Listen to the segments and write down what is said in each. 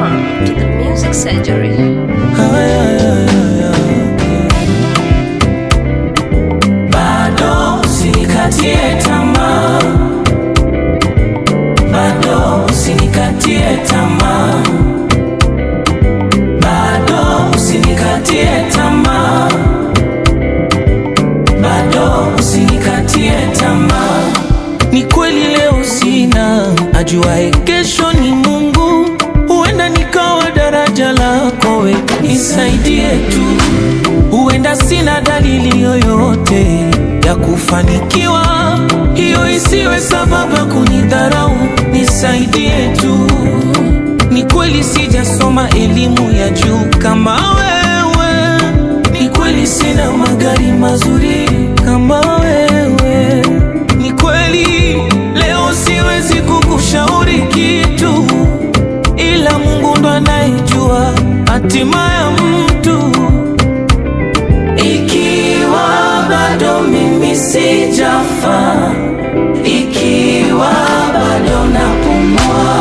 Welcome to the Music Surgery. Bado usinikatie tamaa, bado usinikatie tamaa, bado usinikatie tamaa, bado usinikatie tamaa. Ni kweli leo sina, ajuaye kesho ni Mungu. Huenda nikawa daraja lako, we nisaidie tu. Huenda sina dalili yoyote ya kufanikiwa, hiyo isiwe sababu ya kunidharau. Nisaidie tu. Ni kweli sijasoma elimu ya juu kama wewe, ni kweli sina magari mazuri kama wewe, ni kweli leo siwezi kukushauri kitu, ila Mungu ndo anayejua hatima ya mtu. Ikiwa bado mimi sijafa, ikiwa bado napumua,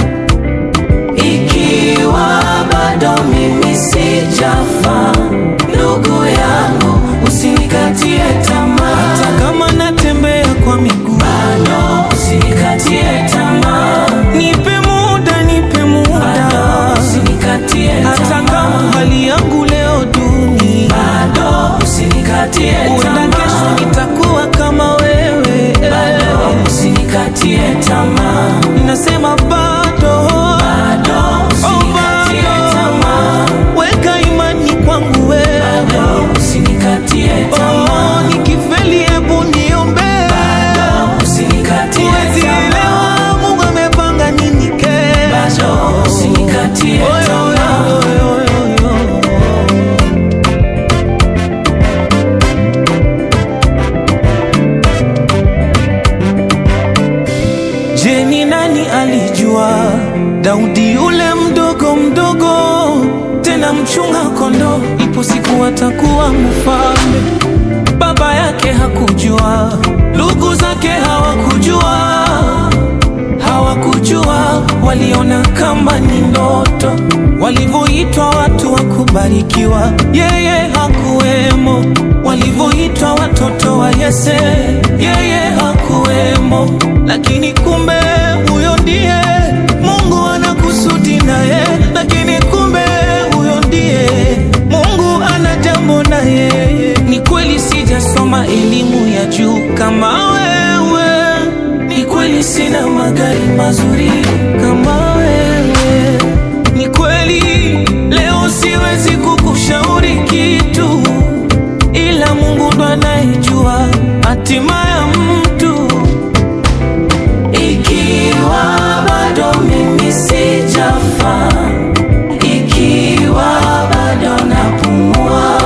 ikiwa bado mimi sijafa, ndugu yangu, usinikatie tamaa. Hata kama natembea kwa miguu, bado usinikatie tamaa. Nipe muda, nipe muda, bado usinikatie tamaa. Hata kama hali yangu leo duni, bado usinikatie tamaa. Huenda kesho nitakuwa kama wewe, bado usinikatie tamaa. Nasema bado, bado usinikatie tamaa. Weka imani kwangu wewe, bado usinikatie tamaa. Oh, nikifeli hebu niombe, bado usinikatie tamaa. Elewa Mungu amepanga nini kesho, bado usinikatie tamaa. Je, ni nani alijua Daudi yule mdogo mdogo, tena mchunga kondoo, ipo siku atakuwa mfalme? Baba yake hakujua, ndugu zake hawakujua, hawakujua, waliona kama ni ndoto. Walivyoitwa watu wa kubarikiwa, yeye hakuwemo. Walivyoitwa watoto wa Yese, yeye hakuwemo. Lakini kumbe huyo ndiye Mungu anakusudi naye, lakini kumbe huyo ndiye Mungu ana jambo na yeye. Ni kweli sijasoma elimu ya juu kama wewe, ni kweli sina magari mazuri kama wewe, ni kweli leo siwezi kukushauri kitu, ila Mungu ndo anayejua hatima ya mtu. Ikiwa bado mimi sijafa, ikiwa bado napumua,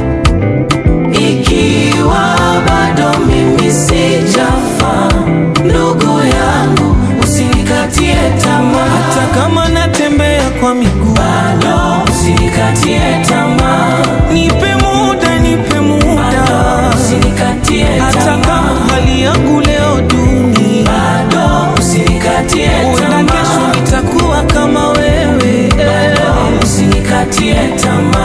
ikiwa bado mimi sijafa, ndugu yangu, usinikatie tamaa. Hata kama natembea kwa miguu, bado usinikatie tamaa. Nipe muda, nipe muda, bado usinikatie tamaa. Hata kama hali yangu leo duni, bado usinikatie tamaa. Huenda kesho nitakuwa kama wewe, bado usinikatie tamaa.